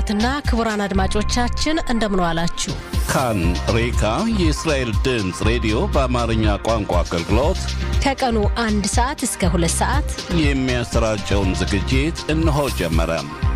ክቡራትና ክቡራን አድማጮቻችን እንደምን ዋላችሁ። ካን ሬካ የእስራኤል ድምፅ ሬዲዮ በአማርኛ ቋንቋ አገልግሎት ከቀኑ አንድ ሰዓት እስከ ሁለት ሰዓት የሚያሰራጨውን ዝግጅት እነሆ ጀመረ።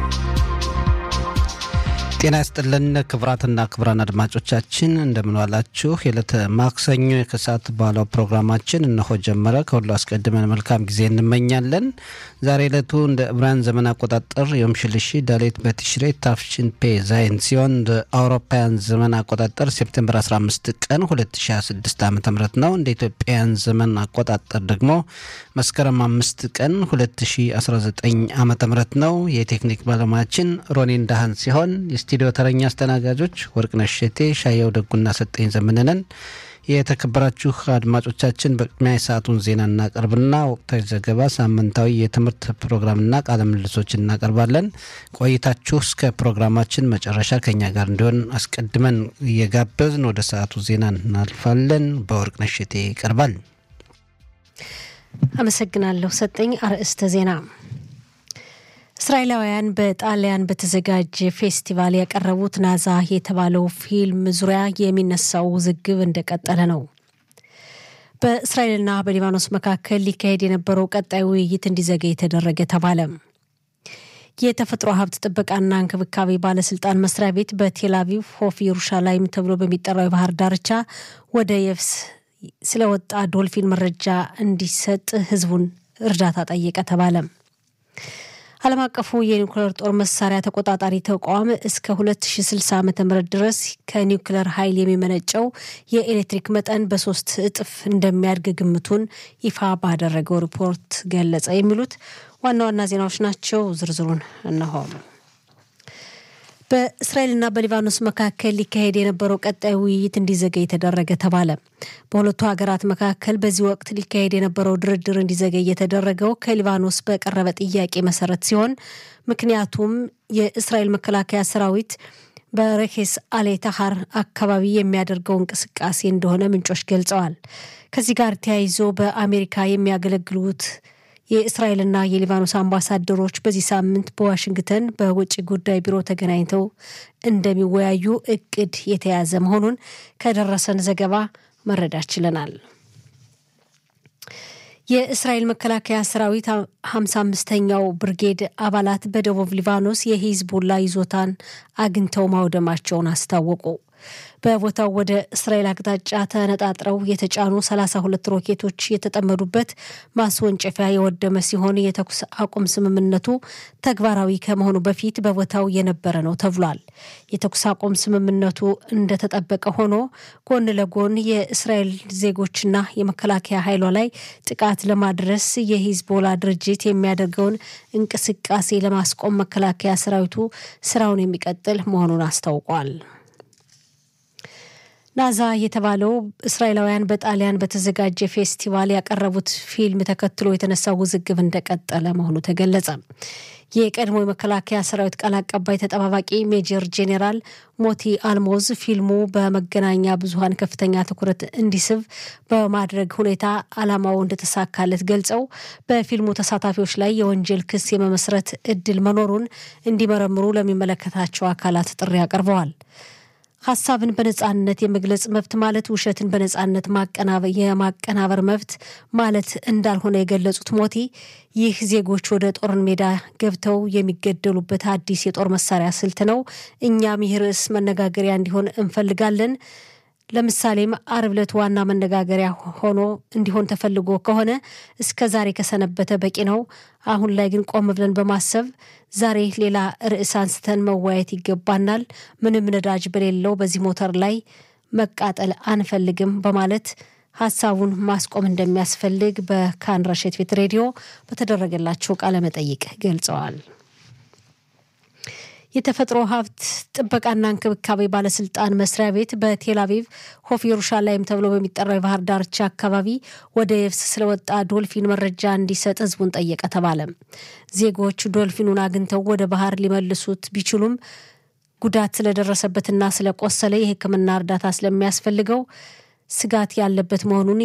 ጤና ይስጥልን ክቡራትና ክቡራን አድማጮቻችን እንደምንዋላችሁ። የዕለተ ማክሰኞ የከሰዓት በኋላው ፕሮግራማችን እነሆ ጀመረ። ከሁሉ አስቀድመን መልካም ጊዜ እንመኛለን። ዛሬ ዕለቱ እንደ ዕብራውያን ዘመን አቆጣጠር የም ሽልሺ ዳሌት በቲሽሬ ታፍሽን ፔ ዛይን ሲሆን እንደ አውሮፓውያን ዘመን አቆጣጠር ሴፕቴምበር 15 ቀን 2026 ዓ ም ነው። እንደ ኢትዮጵያውያን ዘመን አቆጣጠር ደግሞ መስከረም አምስት ቀን 2019 ዓ ም ነው። የቴክኒክ ባለሙያችን ሮኒን ዳህን ሲሆን የስቱዲዮ ተረኛ አስተናጋጆች ወርቅነሽ ሸቴ፣ ሻየው ደጉና ሰጠኝ ዘመንነን። የተከበራችሁ አድማጮቻችን በቅድሚያ የሰዓቱን ዜና እናቀርብና ወቅታዊ ዘገባ፣ ሳምንታዊ የትምህርት ፕሮግራምና ቃለ ምልልሶች እናቀርባለን። ቆይታችሁ እስከ ፕሮግራማችን መጨረሻ ከኛ ጋር እንዲሆን አስቀድመን እየጋበዝን ወደ ሰዓቱ ዜና እናልፋለን። በወርቅነሽ ሸቴ ይቀርባል። አመሰግናለሁ ሰጠኝ። አርዕስተ ዜና እስራኤላውያን በጣሊያን በተዘጋጀ ፌስቲቫል ያቀረቡት ናዛ የተባለው ፊልም ዙሪያ የሚነሳው ውዝግብ እንደቀጠለ ነው። በእስራኤልና በሊባኖስ መካከል ሊካሄድ የነበረው ቀጣይ ውይይት እንዲዘገይ የተደረገ ተባለ። የተፈጥሮ ሀብት ጥበቃና እንክብካቤ ባለስልጣን መስሪያ ቤት በቴል አቪቭ ሆፍ ኢየሩሻላይም ተብሎ በሚጠራው የባህር ዳርቻ ወደ የብስ ስለወጣ ዶልፊን መረጃ እንዲሰጥ ህዝቡን እርዳታ ጠየቀ ተባለ። ዓለም አቀፉ የኒውክሌር ጦር መሳሪያ ተቆጣጣሪ ተቋም እስከ 2060 ዓ ም ድረስ ከኒውክሌር ኃይል የሚመነጨው የኤሌክትሪክ መጠን በሶስት እጥፍ እንደሚያድግ ግምቱን ይፋ ባደረገው ሪፖርት ገለጸ። የሚሉት ዋና ዋና ዜናዎች ናቸው። ዝርዝሩን እነሆ። በእስራኤልና በሊባኖስ መካከል ሊካሄድ የነበረው ቀጣይ ውይይት እንዲዘገይ የተደረገ ተባለ። በሁለቱ ሀገራት መካከል በዚህ ወቅት ሊካሄድ የነበረው ድርድር እንዲዘገይ የተደረገው ከሊባኖስ በቀረበ ጥያቄ መሰረት ሲሆን ምክንያቱም የእስራኤል መከላከያ ሰራዊት በሬኬስ አሌ ታሃር አካባቢ የሚያደርገው እንቅስቃሴ እንደሆነ ምንጮች ገልጸዋል። ከዚህ ጋር ተያይዞ በአሜሪካ የሚያገለግሉት የእስራኤልና የሊባኖስ አምባሳደሮች በዚህ ሳምንት በዋሽንግተን በውጭ ጉዳይ ቢሮ ተገናኝተው እንደሚወያዩ እቅድ የተያዘ መሆኑን ከደረሰን ዘገባ መረዳት ችለናል። የእስራኤል መከላከያ ሰራዊት ሀምሳ አምስተኛው ብርጌድ አባላት በደቡብ ሊባኖስ የሂዝቡላ ይዞታን አግኝተው ማውደማቸውን አስታወቁ። በቦታው ወደ እስራኤል አቅጣጫ ተነጣጥረው የተጫኑ 32 ሮኬቶች የተጠመዱበት ማስወንጨፊያ የወደመ ሲሆን የተኩስ አቁም ስምምነቱ ተግባራዊ ከመሆኑ በፊት በቦታው የነበረ ነው ተብሏል። የተኩስ አቁም ስምምነቱ እንደተጠበቀ ሆኖ ጎን ለጎን የእስራኤል ዜጎችና የመከላከያ ኃይሏ ላይ ጥቃት ለማድረስ የሂዝቦላ ድርጅት የሚያደርገውን እንቅስቃሴ ለማስቆም መከላከያ ሰራዊቱ ስራውን የሚቀጥል መሆኑን አስታውቋል። ናዛ የተባለው እስራኤላውያን በጣሊያን በተዘጋጀ ፌስቲቫል ያቀረቡት ፊልም ተከትሎ የተነሳው ውዝግብ እንደቀጠለ መሆኑ ተገለጸ። የቀድሞ የመከላከያ ሰራዊት ቃል አቀባይ ተጠባባቂ ሜጀር ጄኔራል ሞቲ አልሞዝ ፊልሙ በመገናኛ ብዙኃን ከፍተኛ ትኩረት እንዲስብ በማድረግ ሁኔታ ዓላማው እንደተሳካለት ገልጸው በፊልሙ ተሳታፊዎች ላይ የወንጀል ክስ የመመስረት እድል መኖሩን እንዲመረምሩ ለሚመለከታቸው አካላት ጥሪ አቅርበዋል። ሀሳብን በነጻነት የመግለጽ መብት ማለት ውሸትን በነጻነት የማቀናበር መብት ማለት እንዳልሆነ የገለጹት ሞቲ ይህ ዜጎች ወደ ጦር ሜዳ ገብተው የሚገደሉበት አዲስ የጦር መሳሪያ ስልት ነው። እኛም ይህ ርዕስ መነጋገሪያ እንዲሆን እንፈልጋለን። ለምሳሌም አርብ ዕለት ዋና መነጋገሪያ ሆኖ እንዲሆን ተፈልጎ ከሆነ እስከ ዛሬ ከሰነበተ በቂ ነው። አሁን ላይ ግን ቆም ብለን በማሰብ ዛሬ ሌላ ርዕስ አንስተን መወያየት ይገባናል። ምንም ነዳጅ በሌለው በዚህ ሞተር ላይ መቃጠል አንፈልግም በማለት ሀሳቡን ማስቆም እንደሚያስፈልግ በካን ረሸት ቤት ሬዲዮ በተደረገላቸው ቃለመጠይቅ ገልጸዋል። የተፈጥሮ ሀብት ጥበቃና እንክብካቤ ባለስልጣን መስሪያ ቤት በቴል አቪቭ ሆፍ ኢየሩሻላይም ተብሎ በሚጠራው የባህር ዳርቻ አካባቢ ወደ የብስ ስለወጣ ዶልፊን መረጃ እንዲሰጥ ህዝቡን ጠየቀ ተባለ። ዜጎች ዶልፊኑን አግኝተው ወደ ባህር ሊመልሱት ቢችሉም ጉዳት ስለደረሰበትና ስለቆሰለ የሕክምና እርዳታ ስለሚያስፈልገው ስጋት ያለበት መሆኑን